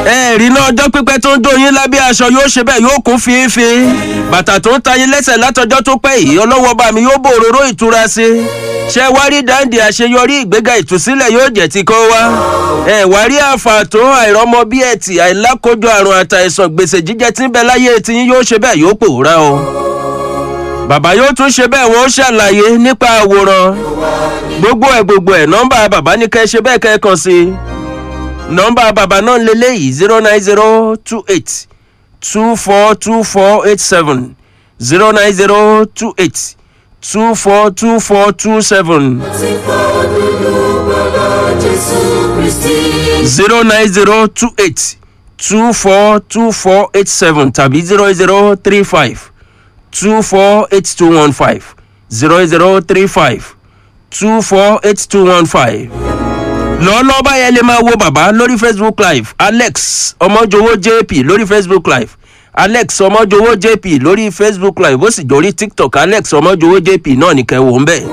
ẹ rí iná ọjọ́ pípẹ́ tó ń jó yín lábẹ́ aṣọ yóò ṣe bẹ́ẹ̀ yóò kún fínfín bàtà tó ń ta yín lẹ́sẹ̀ látọjọ́ tó pẹ́ yìí ọlọ́wọ́ bá mi yóò bò òróró ìtura sí i ṣé wá rí dáǹdì àṣeyọrí ìgbéga ìtúsílẹ̀ yóò jẹ́ ti kó wá ẹ wá rí àfààtò àìrọ́mọ bí ẹ̀tì àìlákójọ àrùn àtàìsàn gbèsè jíjẹ tí ń bẹ láyé tí yín yóò ṣe bẹ́ẹ̀ yóò pòórá o bàbá yóò tún ṣe bẹ́ẹ̀ wọ́n ṣàlàyé nípa àwòrán gbogbo ẹ̀ gbogbo ẹ̀ nọ́mbà bàbá ní kẹ́ ṣe bẹ́ẹ̀ kẹ́ kàn sí i nọ́mbà bàbá náà lélẹ́yìí zero nine zero two eight two four two four eight seven zero nine zero two eight two four two four two seven ti fọ́ dúdú gbọ́dọ̀ jésù kristi. zero nine zero two eight two four two four eight seven tàbí zero zero three five two four eight two one five zero zero three five two four eight two one five lọ́ọ́lọ́ọ́ báyẹn lè máa wo bàbá lórí facebook live alex ọmọjọwọ jp lórí facebook live alex ọmọjọwọ jp lórí facebook live ó sì dórí tiktok alex ọmọjọwọ jp náà ní kẹwò ń bẹ̀.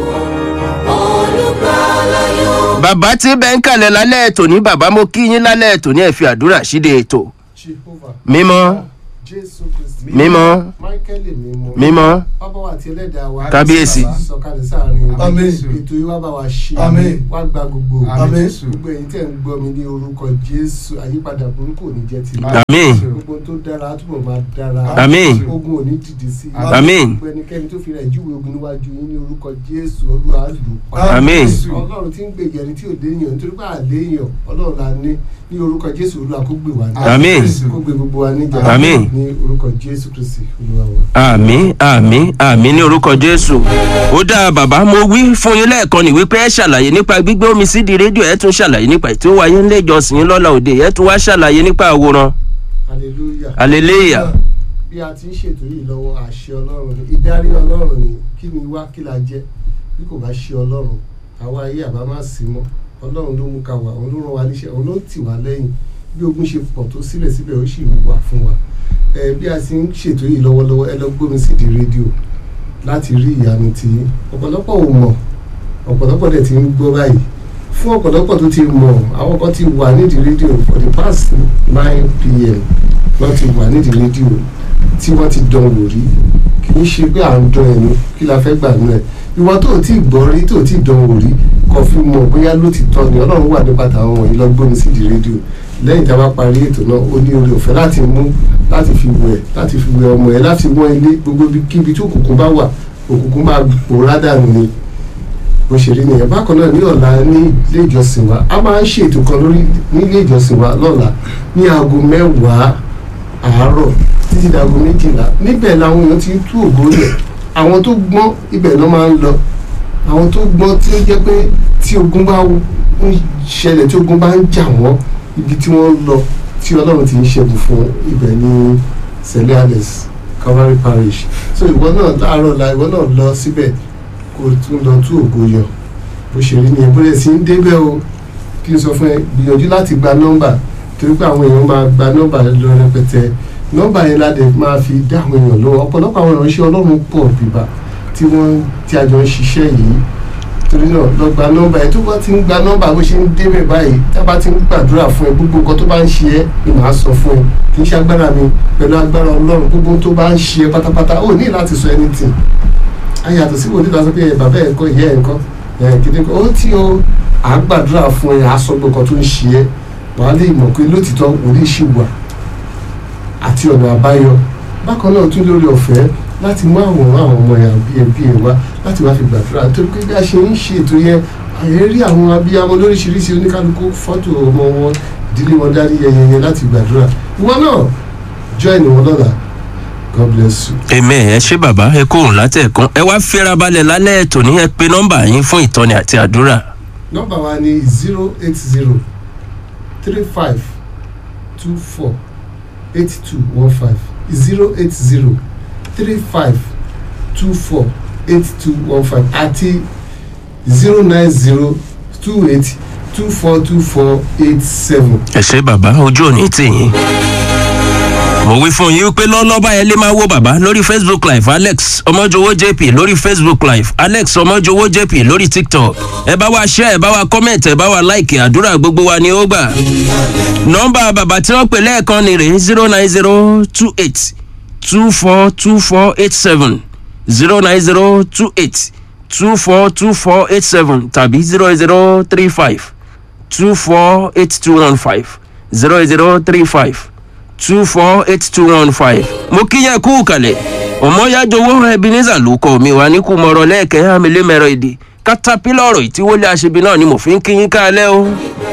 olùgbàlà yóò bàbá tí bẹ́ẹ̀ ń kalẹ̀ lálẹ́ ètò ní bàbá mo kí yín lálẹ́ ètò ní ẹ̀ fi àdúrà síde ètò jehovah mímọ́ jésù kristi mímọ́ michael mímọ́ mímọ́ bàbá wa àti ẹlẹ́dàá wa Kábíyèsí. sọ̀kalẹ̀ sáàrin wa. Àmín. ètò yìí wá bá wa ṣe Àmín. wá gba gbogbo Àmín. gbogbo ẹ̀yin tẹ̀ ń gbọ́ mi ní orúkọ jésù àyípadà burúkú ò ní jẹ́ ti àmín gbogbo tó dára á túbọ̀ máa dára Àmín. ogun ò ní dìde sí i Àmín. gbogbo ẹnikẹ́ni tó fi rẹ̀ júwe ogun níwájú yín ní orúkọ jésù olúwa lù pa Àmín. ọlọ́run tí ń gbèjà ẹni tí ò léèyàn nítorí pé àléèyàn ọlọ́run la ní ní orúkọ jésù olúwa kó gbè wá ní Àmín. kó gbé gbogbo wa níjà Àmín. ní orúkọ jésù kristi olúwa wa. àmín àmín àmín ní orúkọ jésù ó dáa bàbá mo wí fún yín lẹ́ẹ̀kan ní wípé ẹ ṣàlàyé nípa gbígbé omi sídi rédíò ẹ tún ṣàlàyé nípa ètò wáyé ńlẹ̀ ìjọsìn yín lọ́la òde ẹ tún wá ṣàlàyé nípa àwòrán hallelujah. hallelujah bí a ti ń ṣètò yìí lọ́wọ́ àṣẹ ọlọ́run ni ìdarí ọlọ́run ni kí ni wá kí la jẹ́ bí kò bá ṣe ọlọ́run àwa ayé àbá má sí mọ́ ọlọ́run ló mú ká wà òun ló rán wa níṣẹ́ òun ló ń tì wá lẹ́yìn bí ogun ṣe pọ̀ tó síbẹ̀síbẹ̀ ó sì wà fún wa ẹ bí a ti ń ṣètò yìí lọ́wọ́lọ́wọ́ ẹ lọ gbómi sí di rédíò láti rí ìyanu tí ọ̀pọ̀lọpọ̀ ò mọ̀ ọ̀pọ̀lọpọ̀ dẹ̀ ti ń gbọ́ báyìí fún ọ̀pọ̀lọpọ̀ tó ti mọ̀ àwọn kan ti wà nídìí rédíò for the past nine pm wọ́n ti wà nídìí rédíò tí wọ́n ti dán wò rí kì í ṣe pé à ń dán ẹnu kí la fẹ́ gbà nù ẹ̀ ìwọ tó o tí ì gbọ́ rí tó o tí ì dán wò rí kò fi mọ̀ bóyá ló ti tọ́ ni ọlọ́run wà nípa tàwọn wọ̀nyí lọ gbóni sí di rédíò lẹ́yìn tí a bá parí ètò náà ó ní oore ọ̀fẹ́ láti mú láti fi wẹ̀ láti fi wẹ̀ ọmọ ẹ̀ láti wọ́n ilé gbogbo kíbi tí òkùnkùn bá wà òkùnkùn máa pòórá dànù ni bó ṣe rí nìyẹn bákan náà ní ọ̀la ní ilé ìjọsìn wa a máa ń ṣètò kan lórí ní ilé ìjọsìn wa lọ́la ní aago mẹ́wàá àárọ̀ títí dago méjìlá níbẹ̀ làwọn èèyàn ti ń tú ògo lẹ̀ àwọn tó gbọ́n ibẹ̀ ló máa ń lọ àwọn tó gbọ́n tí ó jẹ́ pé tí ogun bá ń ṣẹlẹ̀ tí ogun bá ń jà wọ́n ibi tí wọ́n lọ tí ọlọ́run ti ń ṣẹ́gun fún ibẹ̀ ní sẹ́lẹ̀ alex calvary parish so ìwọ náà láàárọ̀ la ìwọ náà lọ síbẹ̀ kó o tún lọ tú ògo yọ bó ṣe rí nìyẹn bóyá sí ń débẹ̀ o kí n sọ fún ẹ gbìyànjú láti gba nọ́mbà torí pé àwọn èèyàn máa gba nọ́mbà lọ rẹpẹtẹ nọ́mbà yẹn la dẹ̀ máa fi dá àwọn èèyàn lọ́wọ́ ọ̀pọ̀lọpọ̀ àwọn ìránṣẹ́ ọlọ́run pọ̀ bíbá tí wọ́n tí a jọ ń ṣiṣẹ́ yìí torí náà lọ gba nọ́mbà yẹn tó bá ti ń gba nọ́mbà bó ṣe ń débẹ̀ báyìí tá a bá ti ń gbàdúrà fún ẹ gbogbo nǹkan tó bá ń ṣe ẹ́ ni màá sọ fún ẹ kì í ṣe agbára mi pẹ̀lú agbára ọlọ́run gbogbo tó bá ń ṣe ẹ pátápátá ó ní láti sọ anything ayàtọ̀ sí wòlíì lásán pé bàbá ẹ̀ kọ́ ìyá ẹ̀ kọ́ ẹ̀ kìdí kọ́ ó tí o à ń gbàdúrà fún ẹ àsọgbọ̀n kan tó ń ṣe ẹ́ wàá lè mọ̀ pé lótìtọ́ wòlíì ṣì wà àti ọ̀nà àbáyọ bákan náà tún lórí ọ̀fẹ́ láti mú àwòrán àwọn ọmọ ẹ̀ àbí ẹbí ẹ̀ wá láti wá fi gbàdúrà nítorí pé bí a ṣe ń ṣe ètò yẹn àyè rí àwọn abiyamọ lóríṣiríṣi oníkálukú fọ́tò ọmọ wọn ìdílé wọn dárí yẹyẹyẹ láti gbàdúrà ìwọ náà join wọn lọ́la god bless you. amen ẹ ṣé bàbá ẹ kóhùn látẹ̀kún ẹ wá fẹ́ra balẹ̀ lálẹ́ ètò ní ẹ pé nọ́mbà yín fún ìtọ́ni àti àdúrà nọ́mbà wa ni zero eight zero three five two four eight two one five zero eight zero three five two four eight two one five àti zero nine zero two eight two four two four eight seven. ẹ ṣé bàbá ojú òní tì yín. mo wí fún yín pé lọ́lọ́ba ẹ lè máa wo bàbá lórí facebook live alex ọmọjọwọ jp lórí facebook live alex ọmọjọwọ jp lórí tiktok ẹ bá wa share ẹ bá wa comment ẹ bá wa like àdúrà gbogbo wa ni ó gbà. nọ́mbà bàbá tí wọ́n pè lẹ́ẹ̀kan ni rè zero nine zero two eight two four two four eight seven zero nine zero two eight two four two four eight seven tàbí zero zero three five two four eight two one five zero zero three five two four eight two one five. mo kíyàn kú kalẹ̀ ọmọyájọwọ́ ebenezer ló kọ́ mi wá ní kú mọ̀rọ̀ lẹ́ẹ̀kẹ́ amílẹ́mẹ̀rọ èdè katapila ọ̀rọ̀ ìtíwọlé aṣebi náà ni mo fi ń kíyín kálẹ̀ o.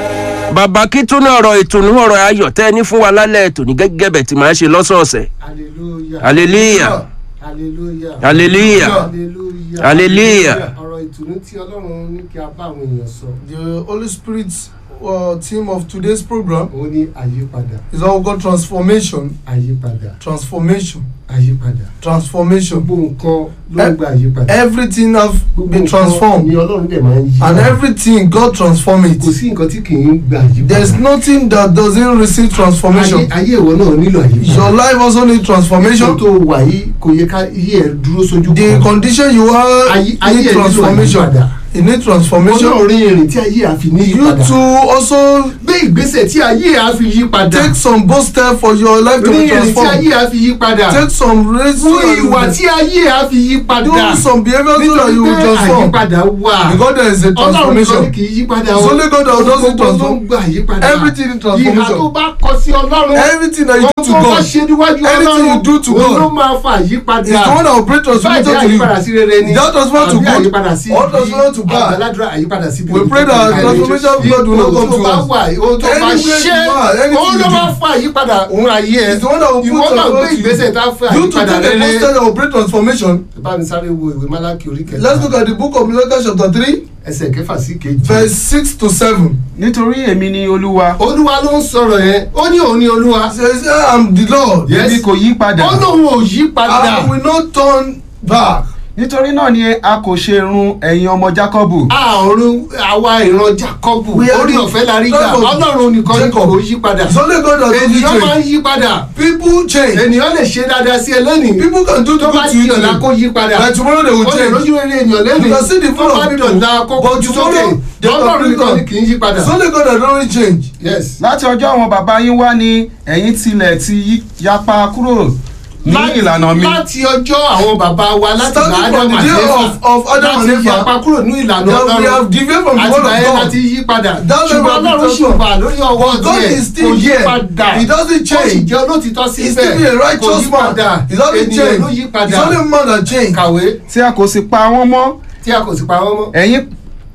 bàbá kí tún ní ọ̀rọ̀ ìtùnú ọ̀rọ̀ ayọ̀ tẹ́ ẹ ní fún wa lálẹ́ tòní gẹ́gẹ́ bẹ̀ tí màá ṣe lọ́sọ̀ọ̀sẹ̀. hallelujah hallelujah hallelujah hallelujah hallelujah hallelujah. ọ̀rọ̀ ìtùnú tí ọlọ́run ní kí a bá àwọn èèyàn sọ The Holy Spirit's uh, theme of today's program òun ní àyípadà is all called transformation. àyípadà Transformation. àyípadà Transformation. gbogbo nǹkan ló ń gba àyípadà Everything have gbogbo been nǹkan transformed. ni ọlọ́run dẹ̀ máa ń yí And padà. everything God transform kò it. sí nǹkan tí kì í gba àyípadà There's nothing that doesn't receive ayé transformation. ayé ìwọ náà nílò àyípadà Your life also need Ipò transformation. tó wà yìí kò yẹ ká yí ẹ dúró sójú The kan condition you are ayé ayé need ẹ nílò transformation. àyípadà You need ọlọ́run transformation. rin ìrìn tí ayé àfi ní You yípadà too also gbé ìgbésẹ̀ tí ayé àfi yípadà take some bold step for your life to rin be ìrìn tí transformed. ayé àfi yípadà Take some risk so fún that you ìwà will- tí ayé àfi yípadà do some behaviour so that nítorí you will pé transform. àyípadà wà Because there is a ọlọ́run nìkan ni transformation. kì í yípadà It's only God that does it gbogbo ló ń transform. gba àyípadà Everything in ìhà tó transformation. bá kọ sí ọlọ́run Everything that you do to ọkọ bá God ṣe níwájú anything you do to òun ló God máa fa àyípadà is the one that will bring transformation báyìí to you. àyípadà sí rere ni That transform to àbí good àyípadà sí or transform to bad. àgbàládùra àyípadà sí We pray that transformation of God will not come to tó bá us. wà ohun tó bá Anywhere ṣe you are, anything òun ló you do. máa fa àyípadà òun ayé ẹ It's the one that will put ìwọ náà gbé transformation to ìgbésẹ̀ you. tá a fẹ́ You to àyípadà take a rere first step that will bring transformation. bá mi sáré wo ìwé málákì orí kẹta Let's look at the book of Malachi chapter three ẹsẹ̀ kẹfà sí kejì verse six to seven. nítorí èmi ni olúwa olúwa ló ń sọ̀rọ̀ yẹn ó ní òun ní olúwa It says I am the Lord. Yes. èmi kò yí padà ó lóun ò yí padà I will not turn back. nítorí náà ni a kò ṣe run ẹ̀yin ọmọ jákọ́bù àrùn àwa ìran jacob We are orí the ọ̀fẹ́ la rí gbà tribe of ọlọ́run nìkan ni Jacob. kò yí padà It's only God that does ènìyàn máa ń it. yí padà People change. ènìyàn lè ṣe dáadáa sí ẹ lẹ́nìí People can do tó bá good to di you ọ̀la kó today. yí padà But tomorrow they will ó lè change. lójú rere ènìyàn lẹ́nìí You can see the tó full bá of di people. ọ̀la kó But kojú sókè tomorrow they will ọlọ́run nìkan become. ni kì í yí padà It's only God that don't change. yes. láti ọjọ́ àwọn bàbá yín wá ni ẹ̀yin tilẹ̀ ti yí- yapa kúrò ní ìlànà mi láti ọjọ́ àwọn bàbá wa láti Starting bá from ádámù the day àti of- of Éfà Adam and láti Eva, yapa kúrò ní ìlànà That we have ọlọ́run deviated from the àti word báyẹn of láti God. yí padà That ṣùgbọ́n level of ọlọ́run ṣì transform. wà lórí ọwọ́ But God tiẹ̀ is still kò yí here. padà He doesn't ó sì change. jẹ́ olótìtọ́ He's síbẹ̀ still be a kò righteous yí man. padà He doesn't ènìyàn ló yí change. padà It's only man that change. kàwé tí a kò sì pa wọ́n mọ́ tí a kò sì pa wọ́n mọ́. ẹ̀yin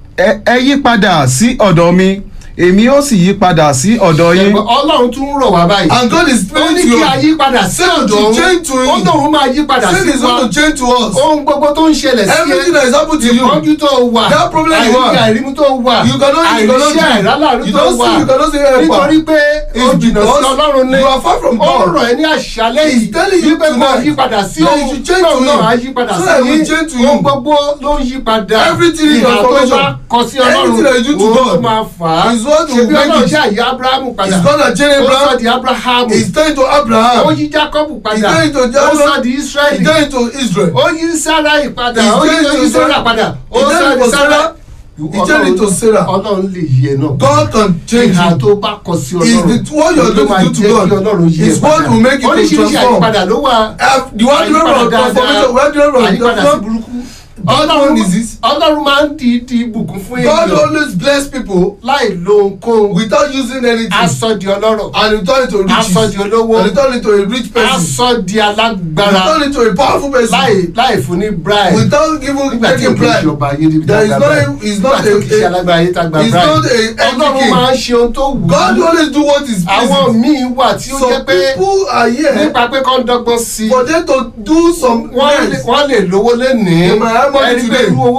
ẹ ẹ yí padà sí ọ̀dọ̀ mi èmi ó sì yí padà sí ọ̀dọ̀ yín Ṣùgbọ́n ọlọ́run tún rọ̀ wá báyìí And God is ó speaking ní to kí you. a yí padà sí Say ọ̀dọ̀ to òun change to him. ó lóun máa yí padà Sin sí is wa going to change to us. ohun gbogbo tó ń ṣẹlẹ̀ sí ẹ Everything that is happening to you. ìpọ́njú tó wà That problem you àìríkà have. àìrímú tó wà You cannot you cannot àìríṣẹ́ do. àìrálàrú You tó don't wà see you cannot see help. nítorí pé ó It's jìnnà sí because ọlọ́run ní you are far from ó God. rọ̀ ẹ́ ní àṣálẹ́ He's yìí telling you wípé kó tonight yí padà sí that òun you should change to tóun náà him. á yí padà So sí that he will yín change to ohun you. gbogbo ló ń yí padà Everything is ìhà tó transformation. bá kọ sí Everything that you do ọlọ́run to òun ló God máa fà á is what will ṣebí make ọlọ́run it. ṣe àyè abrahamu padà It's God that changed ó sọ Abraham. di abrahamu He's turning to ó Abraham. yí jacob padà He's turning to ó Jacob. sọ di He's israeli turning to Israel. ó yí sarai padà He's ó yí turning ó to yí sarah Sarah. padà ó He's sọ turning di to sarah Sarah. He's turning to Sarah. ọlọ́run lè yí ẹ náà God can change ìhà you. tó bá kọ sí Is ọlọ́run the what you are ló máa going to do jẹ́ to kí God ọlọ́run yí ẹ is what will make you to oríṣiríṣi transform. àyípadà ló wà Uh, the one àyípadà of transformation, one of àyípadà sí transformation. burúkú That ọlọ́run one is it. ọlọ́run máa ń di di ìbùkún fún God ènìyàn always bless people láì lo ohunkóhun without using anything. aṣọ di ọlọ́rọ̀ and you turn into riches. aṣọ di olówó and you turn into a rich person. aṣọ di you alágbára turn into a powerful person. láì láì fún ní bribe without giving nígbà tí taking òkè bribe. ìṣọba ayé níbi There is tá a no- gba bribe is not nígbà tí a- òkè ìṣe alágbára ayé tá a gba is bribe not a empty ọlọ́run king. máa ń ṣe ohun tó wù God ú always do what is àwọn pleasing. míì wà tí ó jẹ́ some pé people are here nípa pé kán dọ́gbọ́n sí i for them to do some wọ́n lè things. wọ́n lè lówó lénìí They might have money ẹni pé today. irú owó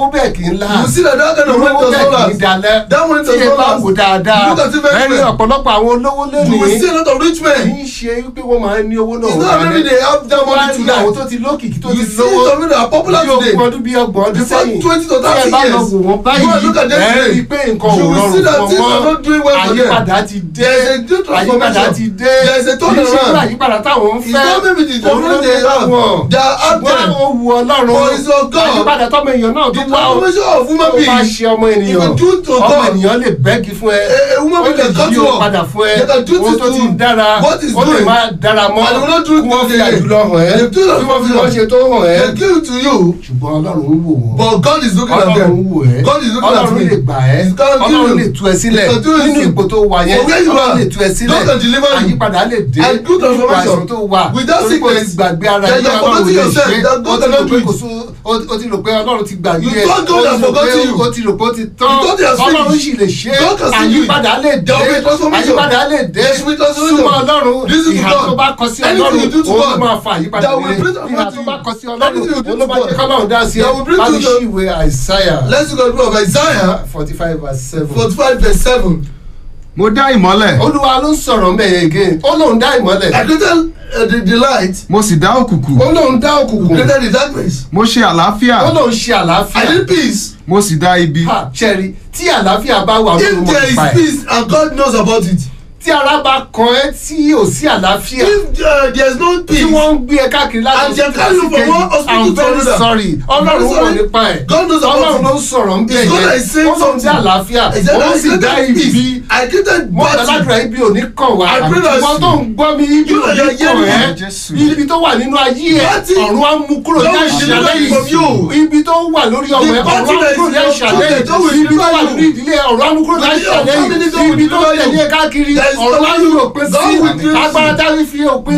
bẹ́ẹ̀ kì í la You see that that kind of money olówó does bẹ́ẹ̀ not kì í last. dalẹ̀ That money tí does ẹ not bá last. wò dáadáa Look at it very ẹ̀rí well. ọ̀pọ̀lọpọ̀ àwọn olówó You will see lónìí a lot of rich kì men. í ṣe wípé wọ́n máa ń ní owó náà It's not maybe they have that wọ́n á money ní àwọn tó tonight. ti lókìkí tó You ti see lówó some people that are popular bí today. ogún ọdún bí ọgbọ̀n ọdún Before sẹ́yìn 20 to tí ẹ 30 bá lọ years. wò wọ́n Go and báyìí look at them ẹ today. rí i pé nǹkan ò You will rọrùn see that fún things are wọn not doing well for them. àyípadà ti dé There is a new transformation. àyípadà ti dé There is a kì í ṣe turnaround. pé àyípadà táwọn ń It's fẹ́ not maybe the òun ló problem dé they have. láwọn They are out ṣùgbọ́n there. ó wu ọlọ́run For it's your God. àyípadà tọ́mọ èèyàn náà The tó wá ó transformation of human tó bá being. ṣe ọmọ If ènìyàn you do to ọmọ God, ènìyàn lè bẹ́ẹ̀gì fún ẹ a- a woman ó lè can cut yí you o off. padà fún ẹ They can do ohun to tó ti you. dára What is ó lè doing. má dára mọ́ And they will not do it kí wọ́n fi today. àjùlọ hàn ẹ́ They do not kí wọ́n fi fulfill. wọ́n ṣe tó hàn ẹ́ They give it to you. ṣùgbọ́n ọlọ́run ń wò wọ́n But God is looking at ọlọ́run them. ń wò ẹ́ God is looking at ọlọ́run me. lè gbà ẹ́ He's gonna give ọlọ́run you. lè tú ẹ sílẹ̀ He's gonna do nínú you. ipò tó wà yẹn For where you ọlọ́run are, lè tú ẹ sílẹ̀ God can deliver you. àyípadà lè dé And good nínú transformation. àìsàn tó wà Without torí pé o ti sickness. gbàgbé ara Then ẹ̀ you are ọlọ́run forgetting lè yourself. ṣe That God o ti rò cannot pé do it. kò sún o o ti rò pé ọlọ́run ti gbàgbé You ẹ̀ thought God o has ti rò pé forgotten you. o ti rò pé ó ti tán You thought he has ọlọ́run finished. sì lè ṣe God can still do it. àyípadà lè dé There will be transformation. àyípadà lè dé There will be transformation. súnmọ́ ọlọ́run Listen to ìhà God. tó bá kọ sí Anything ọlọ́run you do to òun ló God, máa fa àyípadà that will rere bring transformation ìhà to tó you. bá kọ sí Anything you ọlọ́run do òun to ló máa jẹ́ God, kọ́lọ́run dá sí ẹ that will bring bá mi to ṣí ìwé àìsáyà Let's look at the book of Isaiah forty five verse seven. 45 verse 7. mo dá ìmọ́lẹ̀ olúwa ló ń sọ̀rọ̀ mẹ́yẹ again ó lóun dá ìmọ́lẹ̀ I created uh, the, the light. mo sì dá òkùnkùn ó lóun dá òkùnkùn Created the darkness. mo ṣe àlàáfíà ó lóun ṣe I àlàáfíà did peace. mo sì dá ibi ha ṣẹ́rí tí àlàáfíà bá wà If lóun mọ̀ there is nípa ẹ̀ peace and God knows about it. tí ara bá kan ẹ́ tí ò sí àlàáfíà If uh, there is no tí peace, wọ́n ń gbé ẹ káàkiri láti And they carry you from one hospital I'm to very another. sorry ọlọ́run very wọ̀ sorry. nípa ẹ̀ God knows about ọlọ́run it. ló ń sọ̀rọ̀ ń bẹ̀ It's God that is yẹn saying ó lóun dá something. àlàáfíà I said, ó I sì dá created ibi peace. I created mo gbàdúrà battle. ibi ò ní kàn wá I pray that ìwọ you- tó ń gbọ́ mi ibi You ò ní are kàn hearing ẹ́ me. Jésù. ibi tó wà nínú ayé ẹ Battle. ọ̀run á mú kúrò ní God will deliver àṣálẹ́ you from yìí you. ibi tó wà lórí ọmọ ẹ The ọ̀run á battle mú that kúrò is ní in your àṣálẹ́ children, God will yìí ibi tó deliver wà you. lórí ìdílé ẹ, ọ̀run á mú kúrò ní Within your àṣálẹ́ family, God yìí will ibi tó deliver tẹ̀lé you. ẹ káàkiri There is ọ̀run á God yóò pín will sí deliver you. agbára táwọn fi òpin